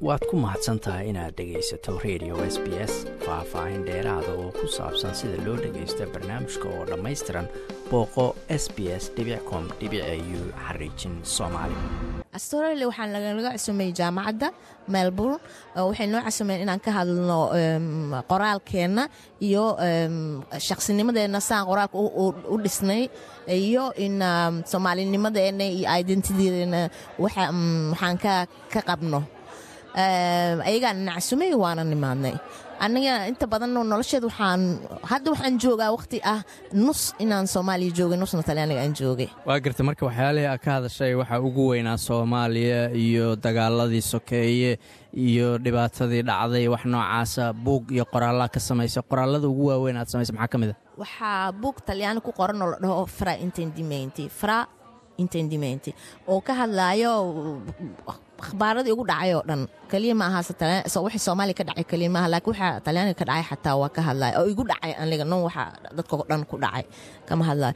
waad ku mahadsan tahay inaad dhegaysato radio s b s faah-faahin dheeraada oo ku saabsan sida loo dhagaysto barnaamijka oo dhammaystiran booqo s b s com u xariijin soomaali australia waxaa nalaga casumeeyey jaamacadda melbourne waxay noo casumeyen inaan ka hadlno qoraalkeenna iyo shaqsinimadeena saan qoraalka u dhisnay iyo in soomaalinimadeena iyo identitedeena waxaan ka qabno ayagaan nacasumey waana nimaadnay aniga inta badan nolosheed waxaan hadda waxaan joogaa waqti ah nus inaan soomaaliya joogay nusna talyaaniga aan joogay waa garta marka waxyaalihii aad ka hadashay waxaa ugu weynaa soomaaliya iyo dagaaladii sokeeye iyo dhibaatadii dhacday wax noocaasa buug iyo qoraallaa ka samaysa qoraallada ugu waaweyn aad samaysa maxaa ka mid a waxaa buug talyaani ku qoran oo la dhaho fra intendimenti fra intendimenti oo ka hadlaayo akhbaaradii ugu dhacay oo dhan keliya ma aha wixii soomaaliya ka dhacay keliya maaha laakiin waxaa talyaaniga ka dhacay xataa waa ka hadlaya oo igu dhacay aniga non waxa dadka o dhan ku dhacay kama hadlayo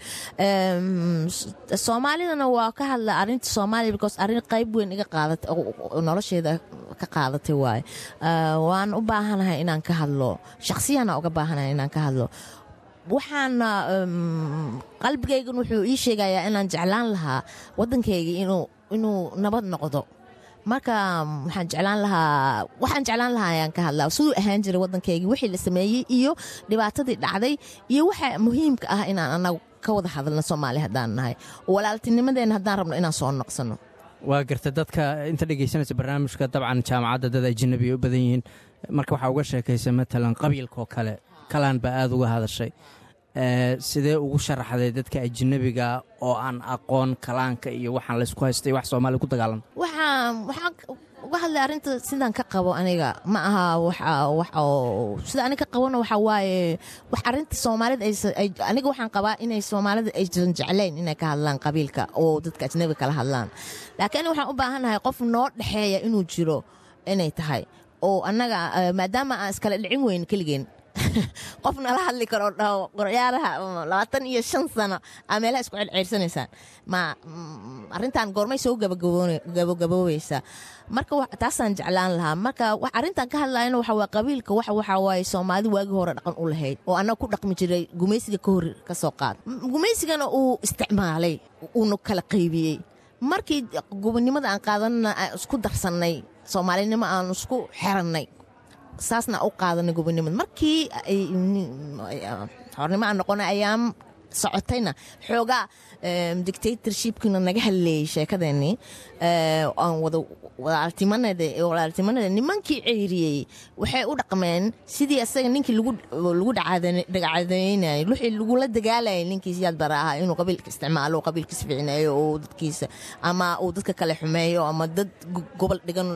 soomaalidana waa ka hadlaya arrinta soomaaliya because arrin qayb weyn iga qaadatay nolosheeda ka qaadatay waaye waan u baahanahay inaan ka hadlo shakhsiyana uga baahanahay inaan ka hadlo waxaana qalbigaygan wuxuu ii sheegayaa inaan jeclaan lahaa waddankayga inuu nabad noqdo marka waxaan jeclaan lahaa waxaan jeclaan lahaa ayaan ka hadlaa siduu ahaan jiray waddankaygii wixii la sameeyey iyo dhibaatadii dhacday iyo waxa muhiimka ah inaan anagu ka wada hadalno soomaali haddaan nahay walaaltinimadeena haddaan rabno inaan soo noqsano waa garta dadka inta dhegaysanaysa barnaamijka dabcan jaamacadda dad ajanabi u badan yihiin marka waxaa uga sheekaysa matalan qabiilkaoo kale kalaan baa aada uga hadashay sidee ugu sharaxday dadka ajanabiga oo aan aqoon kalaanka iyo waxaan laysku haystay wax soomaaliya ku dagaalan waxaan uga hadlay arrinta sidaan ka qabo aniga ma aha sida aniga ka qabona waxaa waaye wax arrinta soomaalida aniga waxaan qabaa inay soomaalida aysan jeclayn inay ka hadlaan qabiilka oo dadka ajnabiga kala hadlaan laakiin aniga waxaan u baahannahay qof noo dhexeeya inuu jiro inay tahay oo annaga maadaama aan iskala dhicin weyn keligeen qof nala hadli karo dhaho qoryaalaha labaatan iyo shan sano aa meelaha isku celceersanaysaan ma arrintan goormay soo gabagaboobaysaa marka taasaan jeclaan lahaa marka arrintan ka hadlayana waxa waa qabiilka wax waxaa waaye soomaalida waagii hore dhaqan u lahayd oo annaga ku dhaqmi jiray gumaysiga ka hor ka soo qaad gumaysigana uu isticmaalay uuna kala qaybiyey markii gobonnimada aan qaadanana aan isku darsannay soomaalinimo aan isku xerannay saasna u qaadanay gobonimada markii hornimo aan noqonay ayaan socotayna xoogaa dictatorshipkina naga hadleeyey sheekadeenii aan walaaltimanada nimankii ceyriyey waxay u dhaqmeen sidii asaga ninkii lagu dhacadaynayay wixii lagula dagaalayay ninkii siyaad bara ahaa inuu qabiilka isticmaalo qabiilkiis ficneeyo oo dadkiisa ama uu dadka kale xumeeyo ama dad gobol dhigan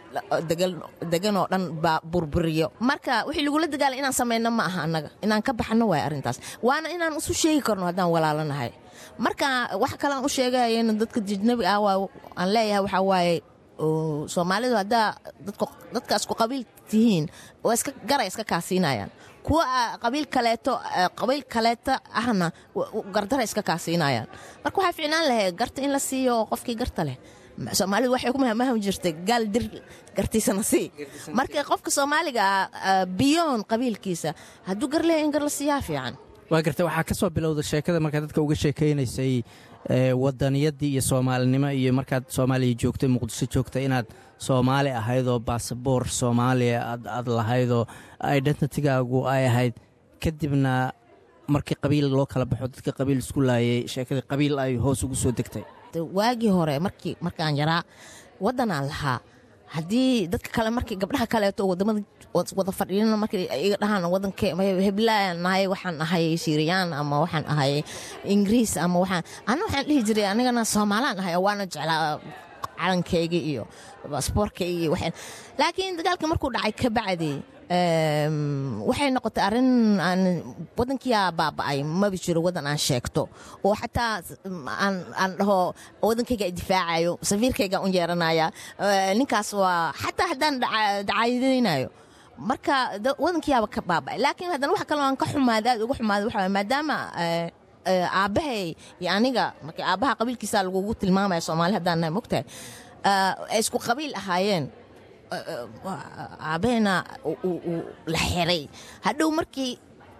degan oo dhan baa burburiyo marka wixii lagula dagaalay inaan samayno ma aha annaga inaan ka baxno waay arrintaas waana inaan isu sheegi karno haddaan walaalanahay marka wax kalean u sheegayana dadka jijnabi ah aan leeyahay waxaa waaye soomaalidu haddaa dadka isku qabiil tihiin oo iska garay iska kaasiinayaan kuwa qabiil kaleeto qabiil kaleeto ahna gardara iska kaasiinayaan marka waxaa ficnaan lahayd garta in la siiyo qofkii garta leh soomaalidu waxay ku mahmaham jirtay gaal dir gartiisana sii marka qofka soomaaliga ah biyoon qabiilkiisa hadduu gar leeya in gar la siiyaa fiican waa garta waxaa ka soo bilowda sheekada markaa dadka uga sheekaynaysay wadaniyadii iyo soomaalinimo iyo markaad soomaaliya joogtay muqdisho joogtay inaad soomaali ahaydoo baasaboor soomaaliya aad lahaydoo identitigaagu ay ahayd kadibna markii qabiil loo kala baxo dadka qabiil isku laayay sheekadii qabiil ay hoos ugu soo degtay waagii hore markii markaan yaraa waddanaan lahaa haddii dadka kale markii gabdhaha kaleeto wadamada wada fadhiina markii iga dhahaan wadanka heblaan nahay waxaan ahay siiriyaan ama waxaan ahay ingiriis ama waxaan ana waxaan dhihi jiray anigana soomaalaan ahay waana jeclaa calankayga iyo baasboorkayga iyo waxaan laakiin dagaalkii markuu dhacay ka bacdi waxay noqotay arrin aan wadankiyaa baaba'ay maba jiro wadan aan sheegto oo xataa aan dhaho wadankayga difaacayo safiirkayga un yeeranaya ninkaas waa xataa haddaan dacaayadaynayo marka wadankiyaaba ka baaba'ay laakiin haddana wax kaloo aan ka xumaada aad uga xumaada waxa maadaama aabbahay iyo aniga markii aabbaha qabiilkiisa lagugu tilmaamaya soomaali haddaan nahay mogtahay ay isku qabiil ahaayeen aabeena la xiray hadhow markii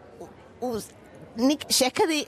sheekadii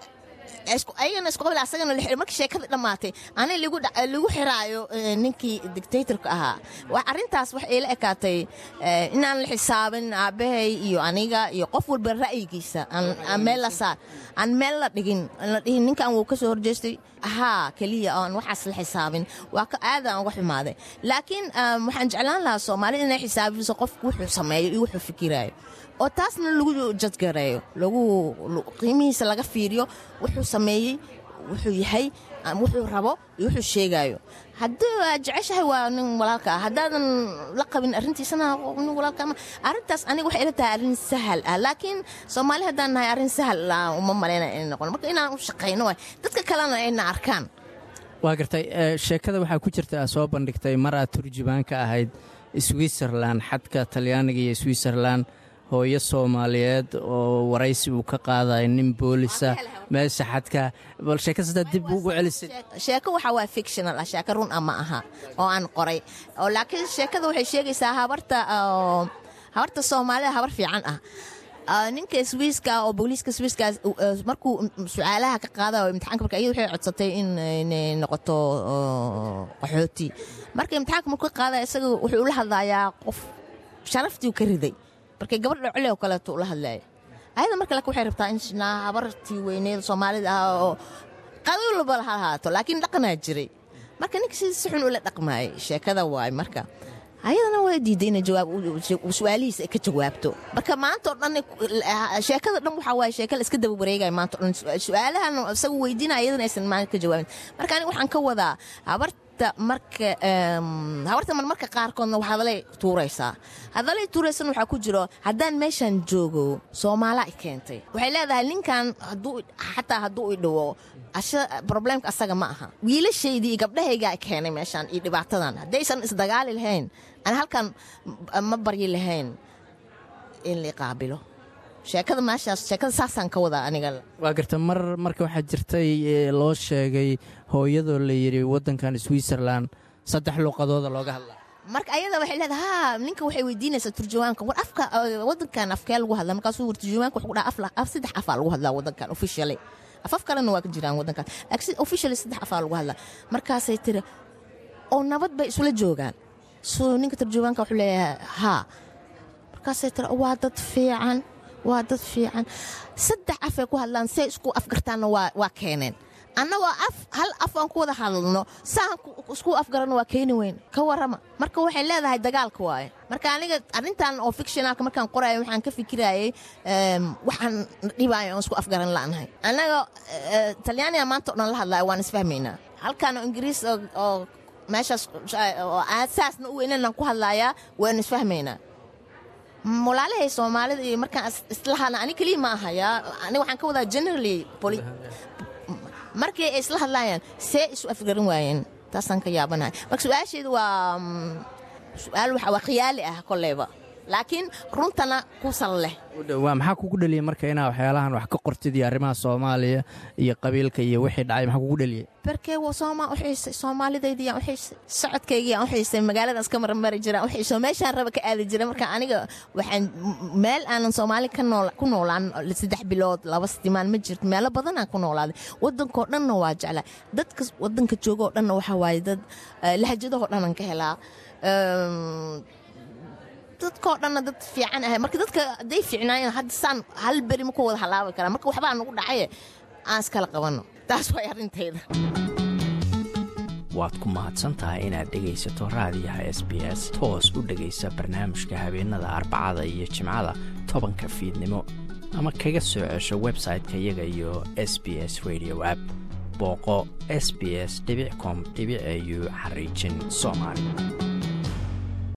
ayagana isku qabil asagana la xiray markii sheekadii dhammaatay ani lagu xiraayo ninkii dictatorka ahaa arrintaas wax ila ekaatay inaan la xisaabin aabbahay iyo aniga iyo qof walba ra'yigiisa aan meel la saar aan meel la dhigin la dhihin ninkan wuu ka soo horjeestay haa keliya aan waxaas la xisaabin waa ka aadaan uga xumaaday laakiin waxaan jeclaan lahaa soomaalida inay xisaabiso qofku wuxuu sameeyo iyo wuxuu fikiraayo oo taasna lagu jadgareeyo lagu qiimihiisa laga fiiriyo wuxuu sameeyey wuxuu yahay wuxuu rabo iyo wuxuu sheegaayo haddii aad jeceshahay waa nin walaalka ah haddaadan la qabin arrintiisana nin walaalka ama arrintaas aniga waxay ila tahay arrin sahal ah laakiin soomaali haddaan nahay arrin sahal ah uma malaynaya inay noqon marka inaan u shaqayno waay dadka kalena ayna arkaan waa gartay sheekada waxaa ku jirta aa soo bandhigtay mar aad turjubaan ka ahayd switzerlan xadka talyaaniga iyo switzerlan hooyo soomaaliyeed oo waraysi uu ka qaadayo nin boolisa meesha xadka bal sheekasada dib ugu celisay sheeko waxaa waa fictional ah sheeko run ah ma aha oo aan qoray oo laakiin sheekada waxay sheegaysaa habarta habarta soomaalida habar fiican ah ninka swiiska oo booliiska swiiska markuu su-aalaha ka qaada imtixaanka marka iyada waxay codsatay in inay noqoto qaxooti marka imtixaanka markuu ka qaadaya isaga wuxuu ula hadlayaa qof sharaftii ka riday markay gabadh dhocole oo kaleeto ula hadlaaya ayada marka laakiin waxay rabtaa in habartii weyneed soomaalida ah oo qabiilba ha ahaato laakiin dhaqanaa jiray marka ninka si si xun ula dhaqmaayay sheekada waay marka ayadana waa diiday inay su-aalihiisa ay ka jawaabto marka maanta oo dhan sheekada dhan waxaa waaye sheeka la iska daba wareegaya maanta o dhan su-aalahan isagu weydiinaya ayadana aysan maanta ka jawaabin marka aniga waxaan ka wadaa habarta marka habarta marmarka qaarkoodna hadalay tuuraysaa hadalay tuuraysan waxaa ku jiro haddaan meeshan joogo soomaala i keentay waxay leedahay ninkan xataa hadduu i dhawo robleemka asaga ma aha wiilashaydii iyo gabdhahaygaa keenay meeshaan iyo dhibaatadan haddaysan isdagaali lahayn aan halkan ma baryi lahayn in la qaabilo sheekada meeshaas sheekada saasaan ka wadaa aniga waa garta mar marka waxaa jirtay loo sheegay hooyadoo la yidhi waddankan switzerlan saddex luuqadooda looga hadlaa marka ayada waxay leedahay ha ninka waxay weydiinaysaa turjumaanka war afka waddankan afkee lagu hadlaa markaasuu war turjumaanka wuxuu ku dhaha af saddex afaa lagu hadlaa waddankan officially afaf kalena waa ka jiraan waddankan laakiin officially saddex afaa lagu hadlaa markaasay tiri oo nabad bay isula joogaan so ninka turjumaanka wuxuu leeyahay haa markaasay tiri waa dad fiican waa dad fiican saddex afay ku hadlaan say isku afgartaanna waa keeneen annagoo af hal af aan ku wada hadalno saan isku afgarano waa keeni weyn ka warrama marka waxay leedahay dagaalka waaye marka aniga arrintan oo fictionalka markaan qoraayo waxaan ka fikirayay waxaan dhibaayo aan isku afgaran la'nahay annaga talyaaniga maanta o dhan la hadlayo waan isfahmaynaa halkaan oo ingiriis oo meeshaas oo aasaasna u weynanaan ku hadlayaa waan isfahmaynaa walaalahay soomaalida iyo markaan islahana ani keliya ma ahaya aniga waxaan ka wadaa generally markii ay isla hadlaayaan see isu afgaran waayeen taasaan ka yaabanahay marka su-aasheedu waa su-aal waa khiyaali ah koleyba laakiin runtana ku sal leh waa maxaa kugu dheliyey marka inaa waxyaalahan wax ka qortid iyo arrimaha soomaaliya iyo qabiilka iyo wixii dhacay maxaa kugu dheliyey berkee soomaa uxiisay soomaalidaydiyaan uxiisay socodkaygiyaan uxiisay magaaladaas ka marmari jiraan uxiisay meeshaan raba ka aadi jira marka aniga waxaan meel aanan soomaali ku noolaan saddex bilood laba sitimaan ma jirto meelo badanaan ku noolaaday wadankoo dhanna waa jeclaa dadka wadanka joogoo dhanna waxaa waaye dad lahajadahoo dhanaan ka helaa dadkoo dhanna dad fiican ahay marka dadka hadday fiicnaayeen hadda saan hal beri ma ku wada halaabi karaa marka waxbaa nagu dhacaye aan iskala qabanno taas way arrintayda waad ku mahadsantahay inaad dhegaysato raadiyaha s b s toos u dhegaysa barnaamijka habeenada arbacada iyo jimcada tobanka fiidnimo ama kaga soo cesho website-ka iyaga iyo s b s radio app booqo s b s com au xariijin soomaali